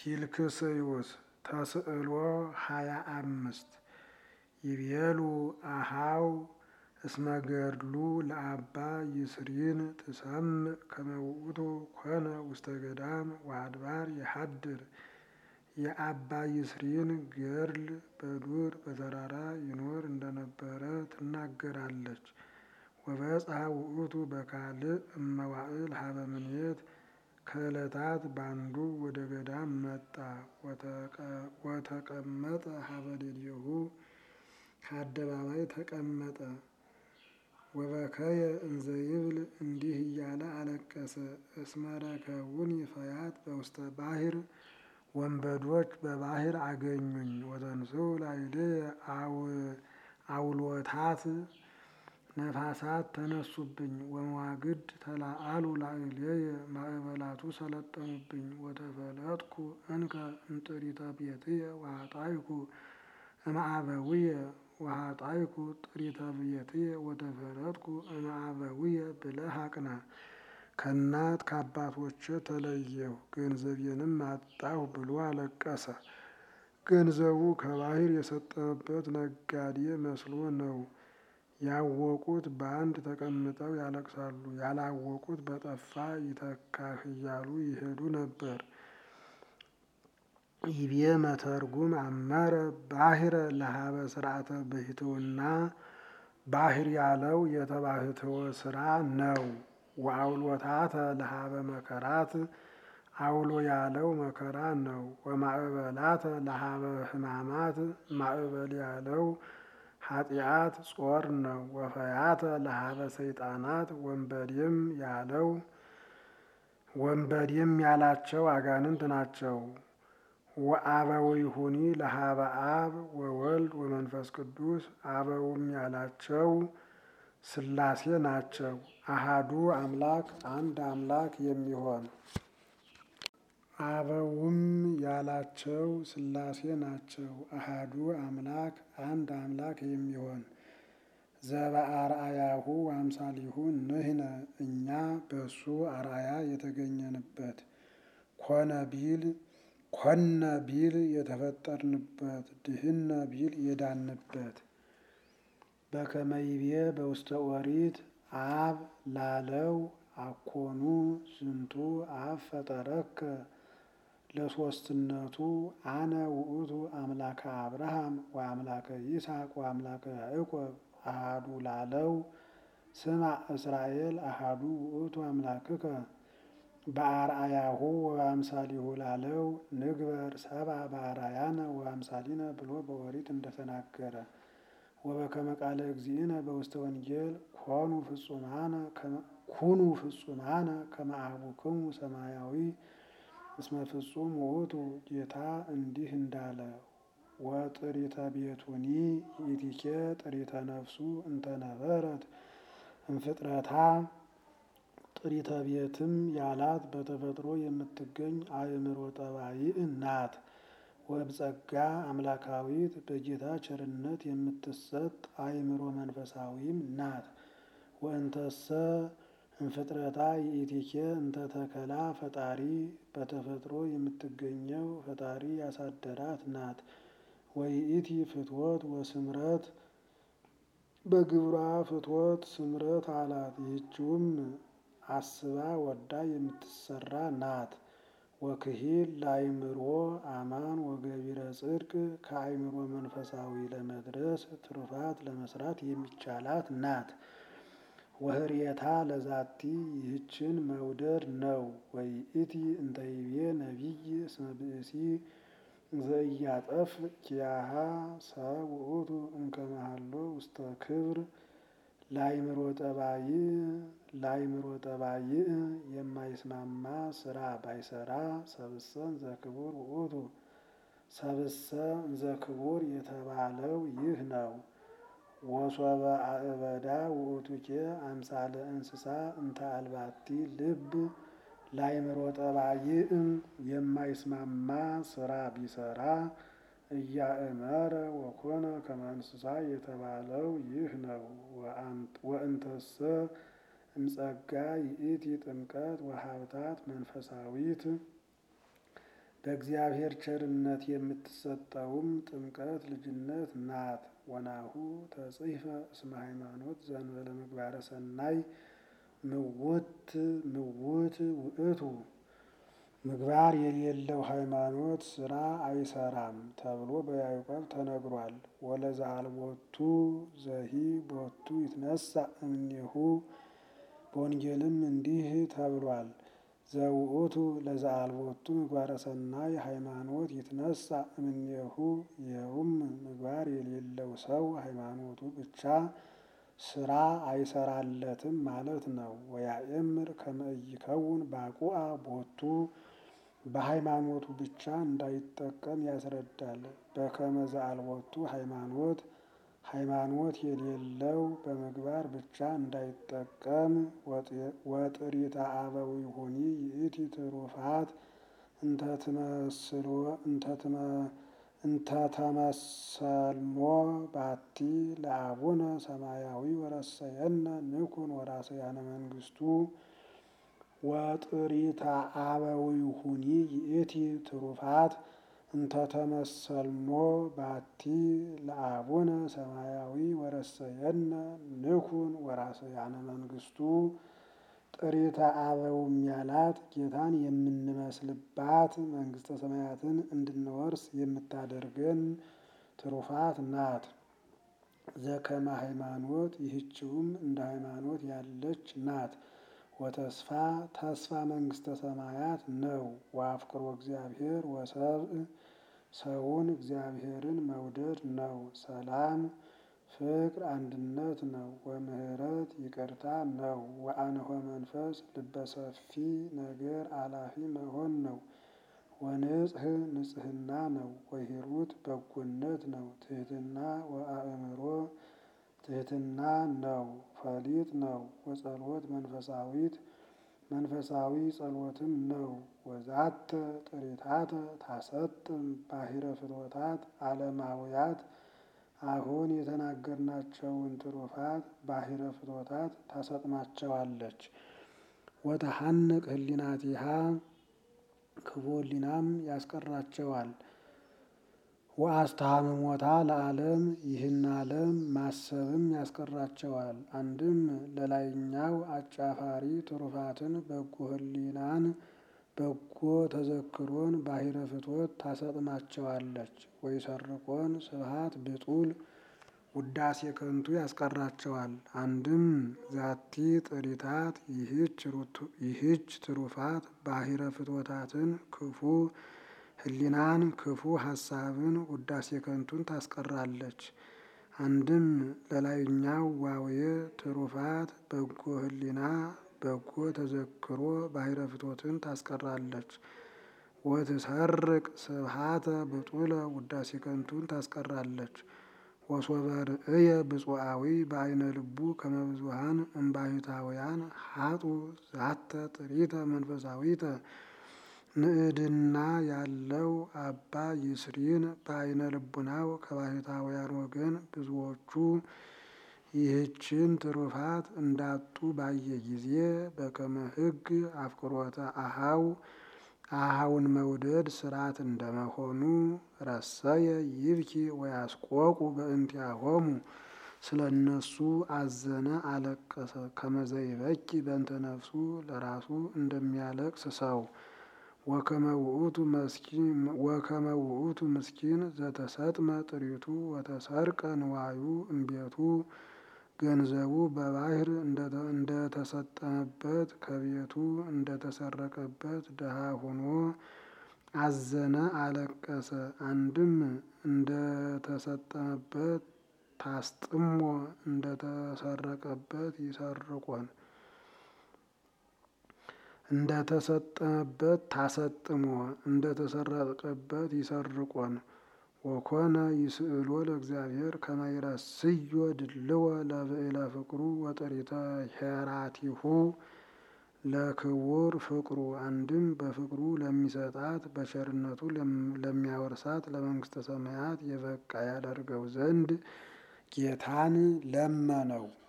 ፊልክስዩስ ተስዕሎ ሃያ አምስት ይቤሉ አሃው እስመ ገድሉ ለአባ ይስሪን ትሰምዕ ከመ ውእቱ ኮነ ውስተ ገዳም ወአድባር የሐድር የአባ ይስሪን ገድል በዱር በተራራ ይኖር እንደነበረ ትናገራለች። ወበጽሐ ውእቱ በካልእ እመዋዕል ሀበ ምኔት ከዕለታት ባንዱ ወደ ገዳም መጣ። ወተቀመጠ ሀበ ሌሊሁ ከአደባባይ ተቀመጠ። ወበከየ እንዘ ይብል እንዲህ እያለ አለቀሰ። እስመ ረከቡኒ ፈያት በውስተ ባሕር ወንበዶች በባሕር አገኙኝ። ወተንሥኡ ላዕሌየ አውሎታት ነፋሳት ተነሱብኝ። ወመዋግድ ተላአሉ ላዕሌየ ማዕበላቱ ሰለጠኑብኝ። ወተፈለጥኩ እንከ እምጥሪተ ቤትየ ወኃጣይኩ እምአበዊየ ወኃጣይኩ ጥሪተ ቤትየ ወተፈለጥኩ እምአበዊየ ብለህ አቅና። ከእናት ከአባቶቼ ተለየሁ ገንዘቤንም አጣሁ ብሎ አለቀሰ። ገንዘቡ ከባሕር የሰጠመበት ነጋዴ መስሎ ነው። ያወቁት በአንድ ተቀምጠው ያለቅሳሉ፣ ያላወቁት በጠፋ ይተካህ እያሉ ይሄዱ ነበር። ይቤ መተርጉም አመረ ባሕረ ለሀበ ስርዓተ ብሕትውና ባሕር ያለው የተባሕትዎ ስራ ነው። ወአውሎታተ ለሀበ መከራት አውሎ ያለው መከራ ነው። ወማዕበላተ ለሀበ ሕማማት ማዕበል ያለው ኃጢአት ጾር ነው። ወፈያተ ለሀበ ሰይጣናት ወንበዴም ያለው ወንበዴም ያላቸው አጋንንት ናቸው። ወአበዊሁኒ ለሀበ አብ ወወልድ ወመንፈስ ቅዱስ አበውም ያላቸው ሥላሴ ናቸው። አሃዱ አምላክ አንድ አምላክ የሚሆን አበውም ያላቸው ሥላሴ ናቸው። አሃዱ አምላክ አንድ አምላክ የሚሆን ዘበአርአያሁ አምሳሊሁ ንሕነ እኛ በሱ አርአያ የተገኘንበት ኮነ ቢል ኮነ ቢል የተፈጠርንበት ድህነ ቢል የዳንበት በከመይቤ በውስተ ኦሪት አብ ላለው አኮኑ ዝንቱ አብ ፈጠረከ ለሶስትነቱ አነ ውእቱ አምላከ አብርሃም ወአምላከ ይስሐቅ ወአምላከ ያዕቆብ አሃዱ ላለው ስማ እስራኤል አሃዱ ውእቱ አምላክከ በአርአያሁ ወአምሳሊሁ ላለው ንግበር ሰብአ በአርአያነ ወአምሳሊነ ብሎ በኦሪት እንደተናገረ ወበከመ ቃለ እግዚእነ በውስተ ወንጌል ኮኑ ፍጹማነ ኩኑ ፍጹማነ ከመ አቡክሙ ሰማያዊ እስመ ፍጹም ውእቱ ጌታ እንዲህ እንዳለ ወጥሪተ ቤቱኒ ይእቲኬ ጥሪተ ነፍሱ እንተነበረት እምፍጥረታ ጥሪተ ቤትም ያላት በተፈጥሮ የምትገኝ አእምሮ ጠባይእ ናት። ወብጸጋ አምላካዊት በጌታ ቸርነት የምትሰጥ አእምሮ መንፈሳዊም ናት። ወእንተሰ እምፍጥረታ ይእቲኬ እንተተከላ ፈጣሪ በተፈጥሮ የምትገኘው ፈጣሪ ያሳደራት ናት። ወይእቲ ፍትወት ወስምረት በግብሯ ፍትወት ስምረት አላት። ይህችውም አስባ ወዳ የምትሰራ ናት። ወክሂል ለአእምሮ አማን ወገቢረ ጽድቅ ከአእምሮ መንፈሳዊ ለመድረስ ትሩፋት ለመስራት የሚቻላት ናት። ወህርየታ ለዛቲ ይህችን መውደድ ነው። ወይእቲ እንተይቤ ነቢይ እስመ ብእሲ ዘኢያጠፍ ኪያሃ ሰብ ውእቱ እምከመ ሀሎ ውስተ ክብር ለአእምሮ ጠባይ ለአእምሮ ጠባይእ የማይስማማ ስራ ባይሰራ ሰብእሰን ዘክቡር ውእቱ ሰብእሰ ዘክቡር የተባለው ይህ ነው። ወሶበ አእበዳ ውእቱኬ አምሳለ እንስሳ እንተ አልባቲ ልብ ለአእምሮ ጠባይእ የማይስማማ ስራ ቢሰራ እያእመረ ወኮነ ከመ እንስሳ የተባለው ይህ ነው። ወእንተሰ እምጸጋ ይእቲ ጥምቀት ወሀብታት መንፈሳዊት በእግዚአብሔር ቸርነት የምትሰጠውም ጥምቀት ልጅነት ናት። ወናሁ ተጽሕፈ እስመ ሃይማኖት ዘእንበለ ምግባረ ሰናይ ምውት ምውት ውእቱ ምግባር የሌለው ሃይማኖት ስራ አይሰራም ተብሎ በያዕቆብ ተነግሯል። ወለዘአልቦቱ ዘሂ ቦቱ ይትነሳ እምኔሁ በወንጌልም እንዲህ ተብሏል። ዘውእቱ ለዘአልቦቱ ምግባረ ሰናይ ሃይማኖት ይትነሳ እምኔሁ ይኸውም ምግባር የሌለው ሰው ሃይማኖቱ ብቻ ስራ አይሰራለትም ማለት ነው። ወያእምር ከመ ኢይከውን ባቁአ ቦቱ በሃይማኖቱ ብቻ እንዳይጠቀም ያስረዳል። በከመ ዘአልቦቱ ሃይማኖት ሃይማኖት የሌለው በምግባር ብቻ እንዳይጠቀም ወጥሪተ አበዊሁኒ ይእቲ ትሩፋት እንተተመሰልሞ ባቲ ለአቡነ ሰማያዊ ወረሰየነ ንኩን ወራሰያነ መንግስቱ ወጥሪተ አበዊሁኒ ይእቲ ትሩፋት እንተተመሰልሞ ባቲ ለአቡነ ሰማያዊ ወረሰየነ ንኩን ወራሰያነ መንግስቱ ጥሪተ አበውም ያላት ጌታን የምንመስልባት መንግስተ ሰማያትን እንድንወርስ የምታደርገን ትሩፋት ናት። ዘከመ ሃይማኖት ይህችውም እንደ ሃይማኖት ያለች ናት። ወተስፋ ተስፋ መንግስተ ሰማያት ነው። ወአፍቅሮ እግዚአብሔር ወሰብእ ሰውን እግዚአብሔርን መውደድ ነው። ሰላም ፍቅር አንድነት ነው። ወምህረት ይቅርታ ነው። ወአንሆ መንፈስ ልበሰፊ ነገር አላፊ መሆን ነው። ወንጽህ ንጽህና ነው። ወሂሩት በጎነት ነው። ትህትና ወአእምሮ ትህትና ነው። ፈሊጥ ነው። ወጸሎት መንፈሳዊት መንፈሳዊ ጸሎትም ነው። ወዛተ ጥሪታተ ታሰጥም ባሕረ ፍኖታት ዓለማውያት አሁን የተናገርናቸውን ትሩፋት ባሕረ ፍኖታት ታሰጥማቸዋለች። ወተሐንቅ ህሊናቲሃ ክፉ ህሊናም ያስቀራቸዋል። ወአስተሃምሞታ ለዓለም ይህን ዓለም ማሰብም ያስቀራቸዋል። አንድም ለላይኛው አጫፋሪ ትሩፋትን በጎ ህሊናን በጎ ተዘክሮን ባሕረ ፍትወት ታሰጥማቸዋለች። ወይሰርቆን ስብሐት ብጡል ውዳሴ ከንቱ ያስቀራቸዋል። አንድም ዛቲ ጥሪታት ይህች ትሩፋት ባሕረ ፍትወታትን ክፉ ህሊናን ክፉ ሀሳብን ውዳሴ ከንቱን ታስቀራለች። አንድም ለላይኛው ዋውየ ትሩፋት በጎ ህሊና በጎ ተዘክሮ ባሕረ ፍትወትን ታስቀራለች። ወትሰርቅ ስብሐተ ብጡለ ውዳሴ ከንቱን ታስቀራለች። ወሶበ ርእየ ብፁዓዊ በአይነ ልቡ ከመ ብዙኃን እምባሕታውያን ሀጡ ዛተ ጥሪተ መንፈሳዊተ ንዕድና ያለው አባ ይስሪን በአይነ ልቡናው ከባሕታውያን ወገን ብዙዎቹ ይህችን ትሩፋት እንዳጡ ባየ ጊዜ በከመ ሕግ አፍቅሮተ አኀው አኀውን መውደድ ስርዓት እንደመሆኑ ረሰየ ይብኪ ወያስቆቁ በእንቲአሆሙ ስለ እነሱ አዘነ፣ አለቀሰ። ከመዘ ይበኪ በእንተ ነፍሱ ለራሱ እንደሚያለቅስ ሰው ወከመ ውእቱ ምስኪን ዘተሰጥመ ጥሪቱ ወተሰርቀ ንዋዩ እምቤቱ ገንዘቡ በባሕር እንደተሰጠመበት ከቤቱ እንደተሰረቀበት ድሃ ሆኖ አዘነ፣ አለቀሰ። አንድም እንደተሰጠመበት ታስጥሞ እንደተሰረቀበት ይሰርቆን እንደተሰጠመበት ታሰጥሞ እንደተሰረቀበት ይሰርቆን ወኮነ ይስእሎ ለእግዚአብሔር ከመ ይረስዮ ድልዎ ለብዕለ ፍቅሩ ወጥሪተ ሄራቲሁ ለክቡር ፍቅሩ አንድም በፍቅሩ ለሚሰጣት በቸርነቱ ለሚያወርሳት ለመንግስተ ሰማያት የበቃ ያደርገው ዘንድ ጌታን ለመነው።